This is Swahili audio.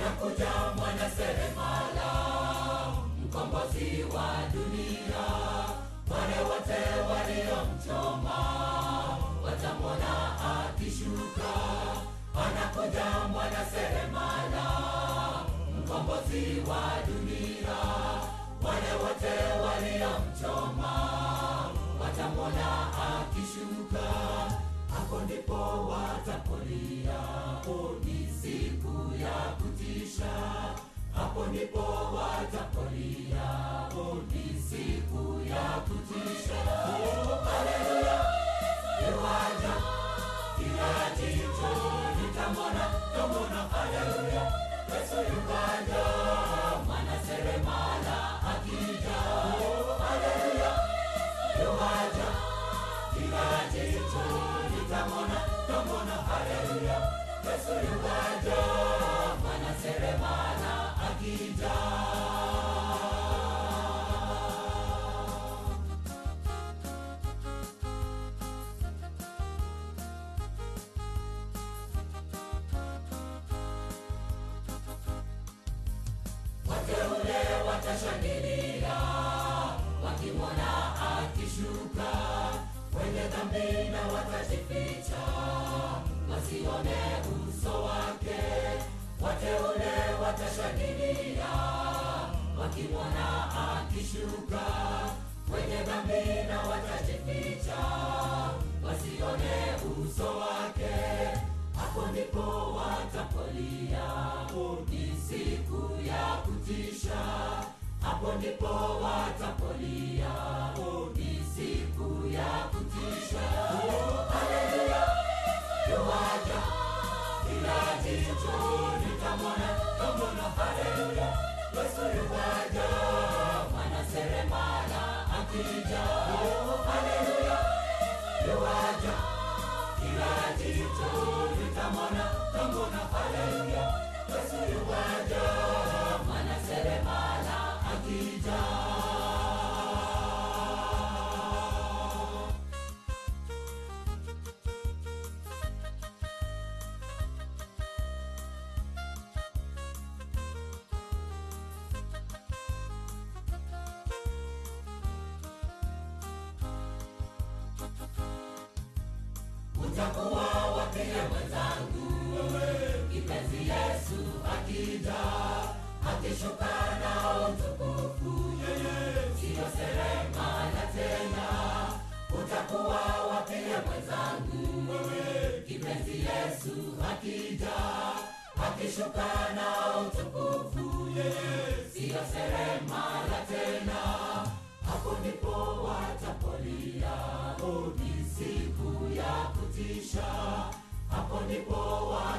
anakuja mwana seremala mkombozi wa dunia wale wote waliomchoma watamwona akishuka anakuja mwana seremala mkombozi wa dunia wale wote waliomchoma watamwona akishuka hapo ndipo watapolia ni siku ya kutisha hapo ndipo watapolia ni siku ya kutisha haleluya iwaja kila jicho litamwona tamwona haleluya yesu yukaja mwana seremala akija haleluya yuwaja kila jicho litamwona tamwona haleluya yesu yukaja mwana seremala akija wateule watashangilia wakimwona akishuka wenye dhambi na watajificha wasione uso wake wateule watashangilia wakimwona akishuka wenye dhambi na watajificha wasione uso wake hapo ndipo watapolia ni siku ya kutisha hapo ndipo watapolia ni siku ya kutisha haleluya yuwaja kila jicho litamwona tamwona haleluya yesu yuwaja mwana seremala akija haleluya yuwaja kila jicho litamwona tamwona haleluya yesu yuwaja mwana seremala akija utakuwa wapie mwenzangu kipenzi yesu akija akishuka na utukufu siyo seremala tena utakuwa wapie mwenzangu kipenzi yesu akija akishuka na utukufu siyo seremala tena hapo ndipo watapolia ni siku ya kutisha hapo ndipo wa